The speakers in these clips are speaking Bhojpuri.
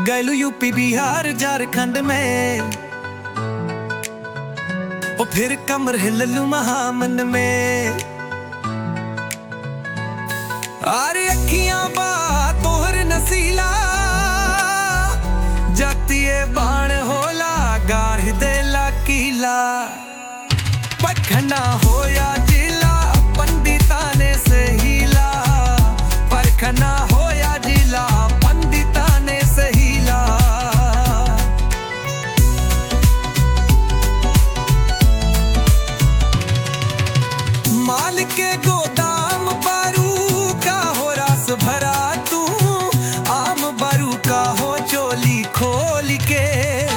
गैलू यूपी बिहार झारखंड में ओ फिर कमर हिललू महामन में अरे अखियां बा तोहर नसीला जातीय बाण होला गाढ़ देला कीला पखना होया जिला पंडिता ने से हीला परखना होया जिला पंडिता ने से हीला माल के गोदाम बारू का हो रस भरा तू आम बारू का हो चोली खोल के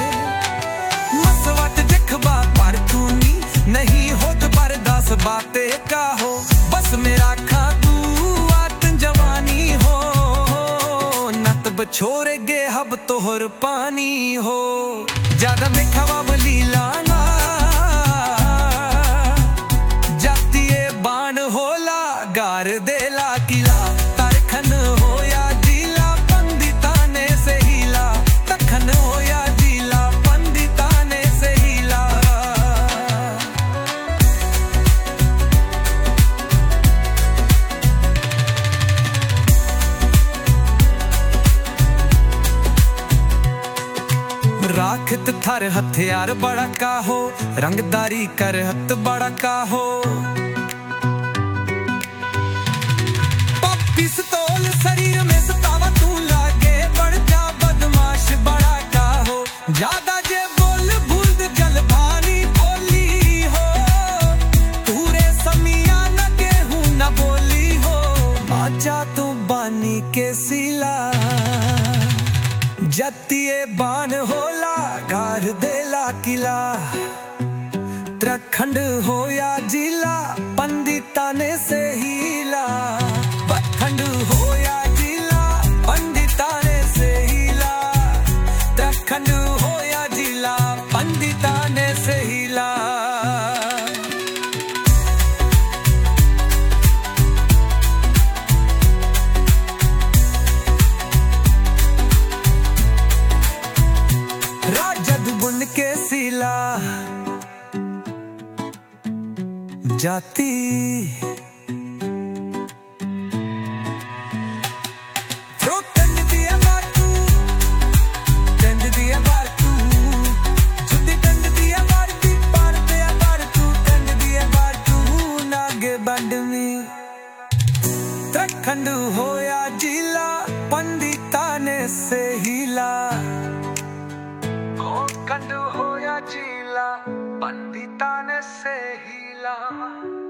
मसवत देखबा पर तू नी नहीं होत पर दस बातें का हो बस मेरा खा तू आत जवानी हो नत बछोरे गे हब तोहर पानी हो ज्यादा में खवा बलीला ना जातीय बाण होला गार देला किला तरखन होया जिला पंडिता ने से हिला तखन होया जिला पंडिता ने से हिला राखत थर हथियार बड़ा का हो रंगदारी कर हत बड़ा का हो पिस्तौल शरीर में सतावा तू लागे बढ़ जा बदमाश बड़ा का हो ज्यादा जे बोल भूल दे जल भानी बोली हो पूरे समिया न गेहूं न बोली हो आजा तू बानी के सिला जतिए बान होला गार देला किला उत्तराखंड हो या जिला पंडिता ने से हीला उत्तराखंड हो या जिला पंडिता ने से हीला उत्तराखंड हो या जिला पंडिता ने से हीला राजद बुन के सिला जाती Pro tend दिया बातू tend दिया बातू जुदी tend दिया बारती पार पे बारतू tend दिया बातू नागे बंड में तखंड होया जिला पंडिता ने से हिला कंड होया जिला पंडिता ने से हिला